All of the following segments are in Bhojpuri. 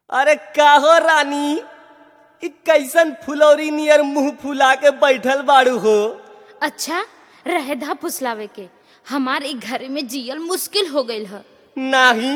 अरे काहो रानी इ कैसन फुलौरी नियर मुंह फुला के बैठल बाड़ू हो अच्छा रहेदा फुसलावे के हमार एक घर में जियल मुश्किल हो गईल ह नाही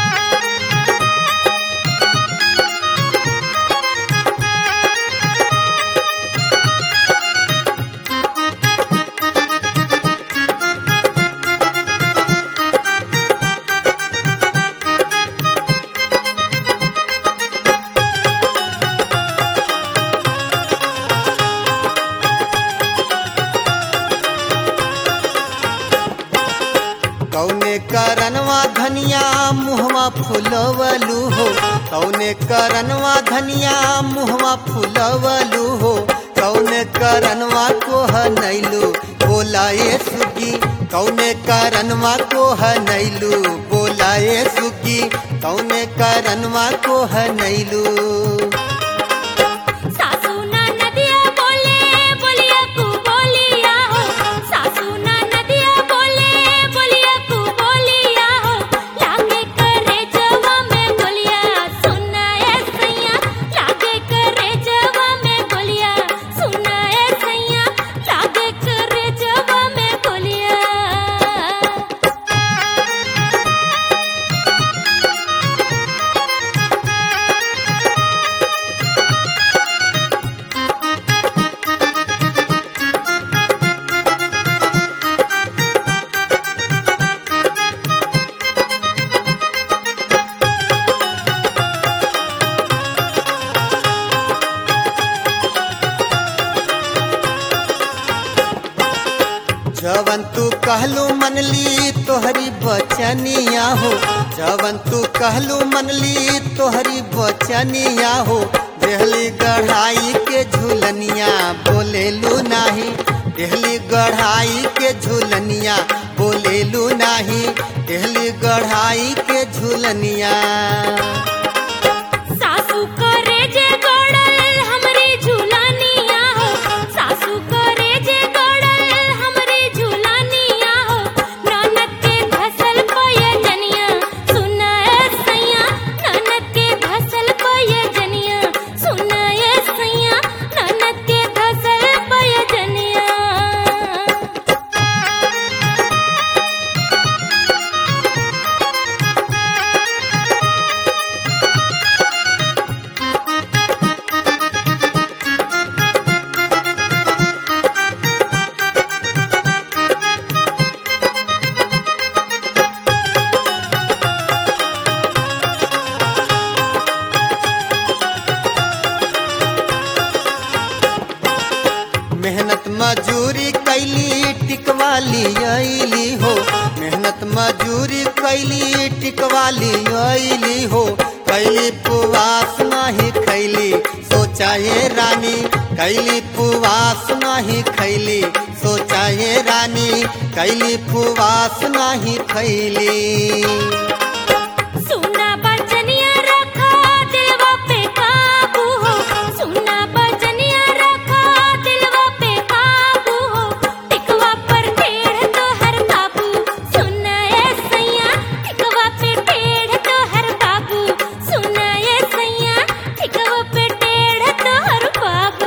कौने करनवा धनिया मुहवा फुलवलू हो कौने करनवा धनिया मुहवा फुलवलू हो कौने करनवा को नैलू बोलाए सुगी कौने करनवा को नैलू बोलाए सुगी कौने करनवा को नैलू सासू ना नदिया बोले बोलिया कु बोलिया हो सासू ना नदिया बोले बोलिया कु बोलिया हो लागे करे जवा में बोलिया सुना ए सैया लागे करे जवा में बोलिया सुना ए सैया लागे करे जवा में बोलिया जवन तू कहलू मनली तोहरी बचनिया हो जवन तू कहलू मनली तोहरी बचनिया हो देहली गढ़ाई के झूलनिया बोलेलू नाही देहली गढ़ाई के झूलनिया बोलेलू नाही देहली गढ़ाई के झूलनिया सासू करे जे गड़ल हमरी झूलानिया हो सासू करे जे गड़ल हमरी झूलानिया हो ननद के घसल पयजनिया सुना ए सैया ननद के घसल पयजनिया सुना ए सैया ननद के घसल पयजनिया मेहनत मजूरी कैली टिकवाली अली हो मेहनत मजूरी कैली टिकवाली अली हो कैली पुवास नहीं खैली सोचा ये रानी कैली पुवास नहीं खैली सोचा ये रानी कैली पुवास नहीं खैली सुना बचनिया रखा दिलवा पे काबू हो सुना बचनिया रखा दिलवा पे काबू हो टिकवा पर टेढ़ तो हर बाबू सुना ए सैया टिकवा पे टेढ़ तो हर बाबू सुना ए सैया टिकवा पे टेढ़ तो हर बाबू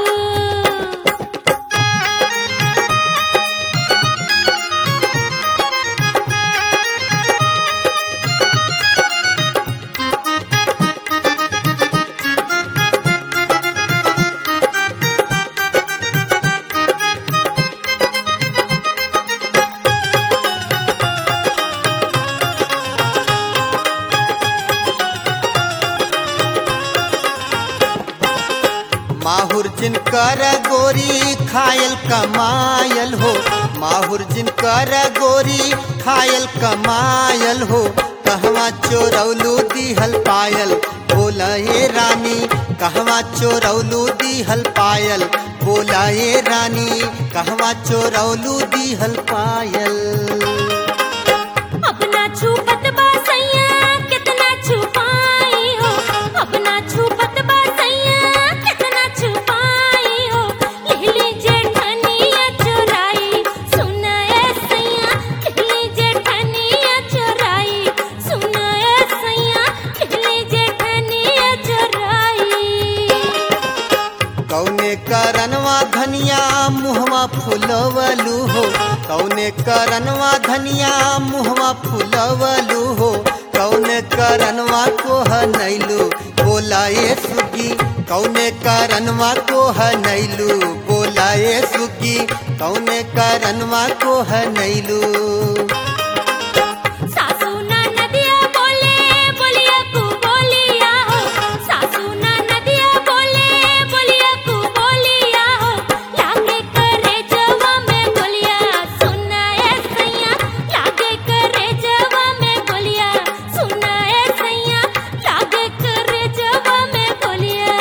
माहुर जिनकर गोरी खायल कमायल हो माहुर जिनकर गोरी खायल कमायल हो कहवा चोरौलू दिहल पायल बोला ये रानी कहवा चोरौलू दिहल पायल बोला ये रानी कहवा चोरौलू दिहल पायल अपना छुपत बा सैया कितना छुपाई हो अपना छुपत बा सैया कितना छुपाई हो लिहली जेठनिया चुराई सुना ए सैया लिहली जेठनिया चुराई सुना ए सैया लिहली जेठनिया चुराई कौने करनवा धनिया मुहवा फुलवलू हो कौने करनवा धनिया मुहवा फुलवलू हो कौने करनवा को हनैलू बोलाए सुगी कौने करनवा को हनैलू बोलाए सुगी कौने करनवा को हनैलू सासू ना नदिया बोले बोलिया कु बोलिया हो सासू ना नदिया बोले बोलिया कु बोलिया हो लागे करे जवा में बोलिया सुना ए सैया लागे करे जवा में बोलिया सुना ए सैया लागे करे जवा में बोलिया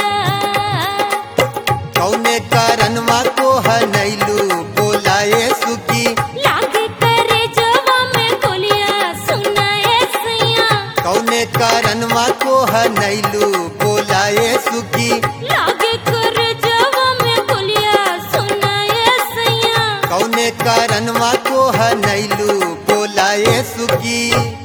कौने करनवा को हनैलू बोलाए सुगी लागे करे जवा में बोलिया सुना ए सैया कौने करनवा को हनैलू बोलाए सुगी लागे कर जवा में बोलिया सुना ए सैया कौने करनवा को हनैलू बोलाए सुगी